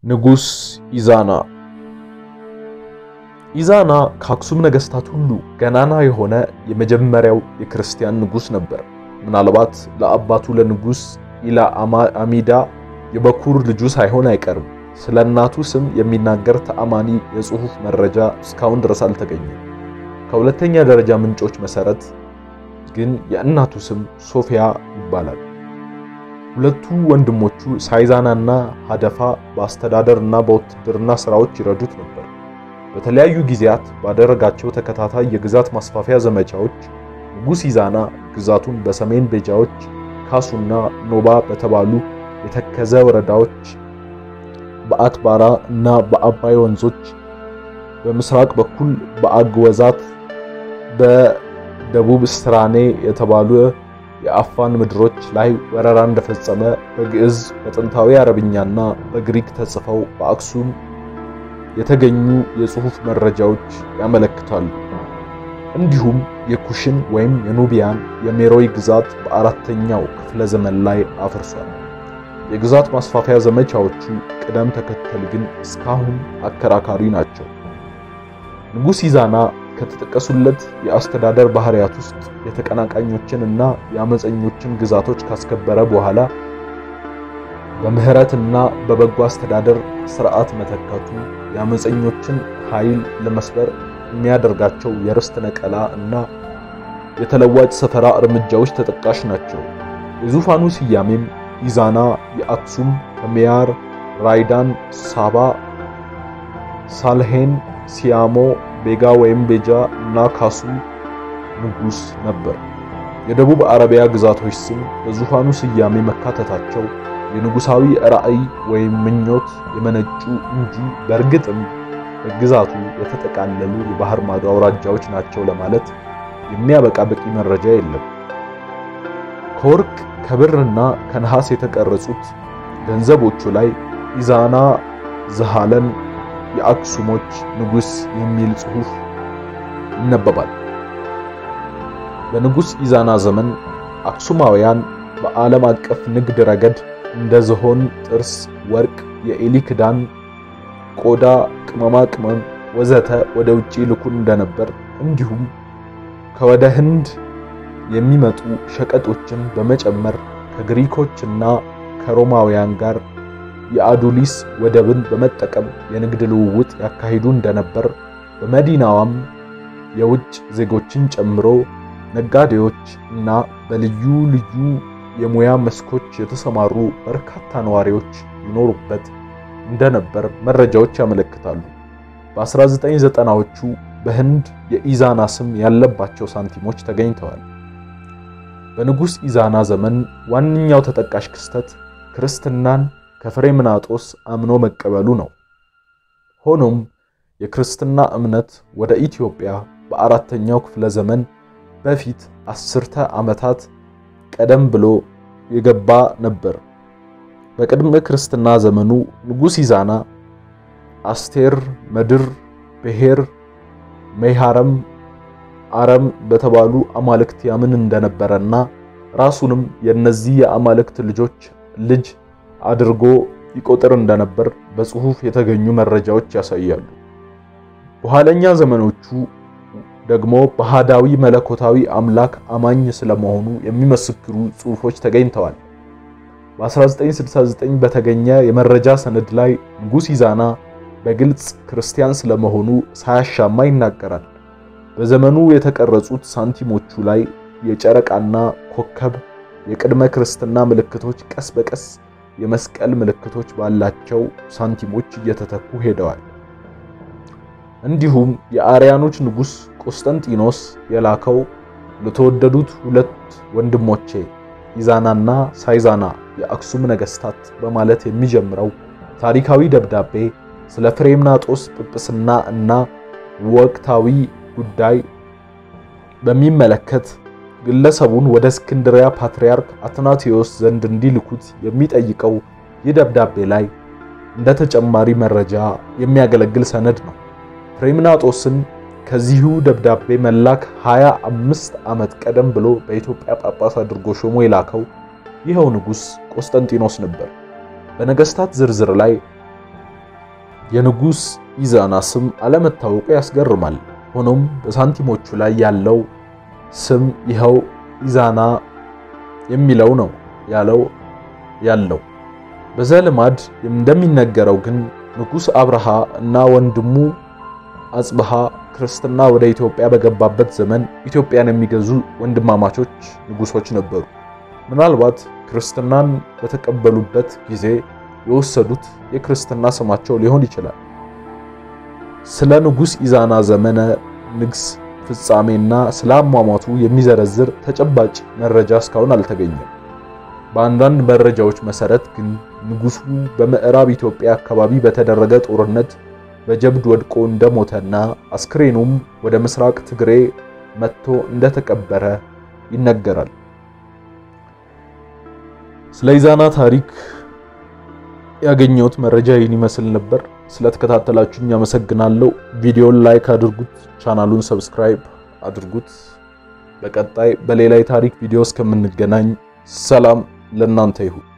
ንጉስ ኢዛና ኢዛና ከአክሱም ነገስታት ሁሉ ገናና የሆነ የመጀመሪያው የክርስቲያን ንጉስ ነበር። ምናልባት ለአባቱ ለንጉስ ኢላ አሚዳ የበኩር ልጁ ሳይሆን አይቀርም። ስለ እናቱ ስም የሚናገር ተአማኒ የጽሑፍ መረጃ እስካሁን ድረስ አልተገኘም። ከሁለተኛ ደረጃ ምንጮች መሰረት ግን የእናቱ ስም ሶፊያ ይባላል። ሁለቱ ወንድሞቹ ሳይዛናና ሀደፋ በአስተዳደር እና በውትድርና ስራዎች ይረዱት ነበር። በተለያዩ ጊዜያት ባደረጋቸው ተከታታይ የግዛት ማስፋፊያ ዘመቻዎች ንጉስ ኢዛና ግዛቱን በሰሜን ቤጃዎች፣ ካሱና ኖባ በተባሉ የተከዘ ወረዳዎች፣ በአትባራ እና በአባይ ወንዞች፣ በምስራቅ በኩል በአግወዛት፣ በደቡብ ስትራኔ የተባሉ የአፋን ምድሮች ላይ ወረራ እንደፈጸመ በግዕዝ በጥንታዊ አረብኛና በግሪክ ተጽፈው በአክሱም የተገኙ የጽሑፍ መረጃዎች ያመለክታሉ። እንዲሁም የኩሽን ወይም የኑቢያን የሜሮይ ግዛት በአራተኛው ክፍለ ዘመን ላይ አፍርሷል። የግዛት ማስፋፊያ ዘመቻዎቹ ቅደም ተከተል ግን እስካሁን አከራካሪ ናቸው። ንጉስ ኢዛና ከተጠቀሱለት የአስተዳደር ባህሪያት ውስጥ የተቀናቃኞችን እና የአመፀኞችን ግዛቶች ካስከበረ በኋላ በምህረትና በበጎ አስተዳደር ስርዓት መተካቱ የአመፀኞችን ኃይል ለመስበር የሚያደርጋቸው የርስት ነቀላ እና የተለዋጭ ሰፈራ እርምጃዎች ተጠቃሽ ናቸው። የዙፋኑ ስያሜም ኢዛና የአክሱም ከሚያር፣ ራይዳን፣ ሳባ፣ ሳልሄን፣ ሲያሞ፣ ቤጋ ወይም ቤጃ እና ካሱም ንጉስ ነበር። የደቡብ አረቢያ ግዛቶች ስም በዙፋኑ ስያሜ መካተታቸው የንጉሳዊ ራዕይ ወይም ምኞት የመነጩ እንጂ በእርግጥም በግዛቱ የተጠቃለሉ የባህር ማዶ አውራጃዎች ናቸው ለማለት የሚያበቃ በቂ መረጃ የለም። ከወርቅ ከብርና ከነሐስ የተቀረጹት ገንዘቦቹ ላይ ኢዛና ዘሃለን የአክሱሞች ንጉስ የሚል ጽሑፍ ይነበባል። በንጉስ ኢዛና ዘመን አክሱማውያን በዓለም አቀፍ ንግድ ረገድ እንደ ዝሆን ጥርስ፣ ወርቅ፣ የኤሊ ክዳን፣ ቆዳ፣ ቅመማ ቅመም ወዘተ ወደ ውጪ ልኩን እንደነበር እንዲሁም ከወደ ህንድ የሚመጡ ሸቀጦችን በመጨመር ከግሪኮችና ከሮማውያን ጋር የአዱሊስ ወደብን በመጠቀም የንግድ ልውውጥ ያካሂዱ እንደነበር በመዲናዋም የውጭ ዜጎችን ጨምሮ ነጋዴዎች እና በልዩ ልዩ የሙያ መስኮች የተሰማሩ በርካታ ነዋሪዎች ይኖሩበት እንደነበር መረጃዎች ያመለክታሉ። በ1990ዎቹ በህንድ የኢዛና ስም ያለባቸው ሳንቲሞች ተገኝተዋል። በንጉስ ኢዛና ዘመን ዋነኛው ተጠቃሽ ክስተት ክርስትናን ከፍሬምናጦስ አምኖ መቀበሉ ነው። ሆኖም የክርስትና እምነት ወደ ኢትዮጵያ በአራተኛው ክፍለ ዘመን በፊት አስርተ ዓመታት ቀደም ብሎ የገባ ነበር። በቅድመ ክርስትና ዘመኑ ንጉስ ኢዛና አስቴር፣ መድር፣ ብሔር፣ ሜሃረም፣ አረም በተባሉ አማልክት ያምን እንደነበረና ራሱንም የእነዚህ የአማልክት ልጆች ልጅ አድርጎ ይቆጥር እንደነበር በጽሑፍ የተገኙ መረጃዎች ያሳያሉ። በኋለኛ ዘመኖቹ ደግሞ በሃዳዊ መለኮታዊ አምላክ አማኝ ስለመሆኑ የሚመሰክሩ ጽሑፎች ተገኝተዋል። በ1969 በተገኘ የመረጃ ሰነድ ላይ ንጉስ ኢዛና በግልጽ ክርስቲያን ስለመሆኑ ሳያሻማ ይናገራል። በዘመኑ የተቀረጹት ሳንቲሞቹ ላይ የጨረቃና ኮከብ የቅድመ ክርስትና ምልክቶች ቀስ በቀስ የመስቀል ምልክቶች ባላቸው ሳንቲሞች እየተተኩ ሄደዋል። እንዲሁም የአርያኖች ንጉስ ቆስጠንጢኖስ የላከው ለተወደዱት ሁለት ወንድሞቼ ኢዛናና ሳይዛና የአክሱም ነገስታት በማለት የሚጀምረው ታሪካዊ ደብዳቤ ስለ ፍሬምናጦስ ጵጵስና እና ወቅታዊ ጉዳይ በሚመለከት ግለሰቡን ወደ እስክንድሪያ ፓትርያርክ አትናቴዎስ ዘንድ እንዲልኩት የሚጠይቀው ይህ ደብዳቤ ላይ እንደ ተጨማሪ መረጃ የሚያገለግል ሰነድ ነው። ፍሬምናጦስን ከዚሁ ደብዳቤ መላክ 25 ዓመት ቀደም ብሎ በኢትዮጵያ ጳጳስ አድርጎ ሾሞ የላከው ይኸው ንጉስ ቆስጠንጢኖስ ነበር። በነገስታት ዝርዝር ላይ የንጉሥ ኢዛና ስም አለመታወቁ ያስገርማል። ሆኖም በሳንቲሞቹ ላይ ያለው ስም ይኸው ኢዛና የሚለው ነው ያለው ያለው በዘልማድ እንደሚነገረው ግን ንጉሥ አብርሃ እና ወንድሙ አጽብሃ ክርስትና ወደ ኢትዮጵያ በገባበት ዘመን ኢትዮጵያን የሚገዙ ወንድማማቾች ንጉሶች ነበሩ። ምናልባት ክርስትናን በተቀበሉበት ጊዜ የወሰዱት የክርስትና ስማቸው ሊሆን ይችላል። ስለ ንጉሥ ኢዛና ዘመነ ንግስ ፍጻሜና ስለ አሟሟቱ የሚዘረዝር ተጨባጭ መረጃ እስካሁን አልተገኘም። በአንዳንድ መረጃዎች መሰረት ግን ንጉሱ በምዕራብ ኢትዮጵያ አካባቢ በተደረገ ጦርነት በጀብድ ወድቆ እንደሞተና አስክሬኑም ወደ ምስራቅ ትግሬ መጥቶ እንደተቀበረ ይነገራል። ስለ ኢዛና ታሪክ ያገኘሁት መረጃ ይህን ይመስል ነበር። ስለተከታተላችሁኝ አመሰግናለሁ። ቪዲዮን ላይክ አድርጉት፣ ቻናሉን ሰብስክራይብ አድርጉት። በቀጣይ በሌላ የታሪክ ቪዲዮ እስከምንገናኝ ሰላም ለእናንተ ይሁን።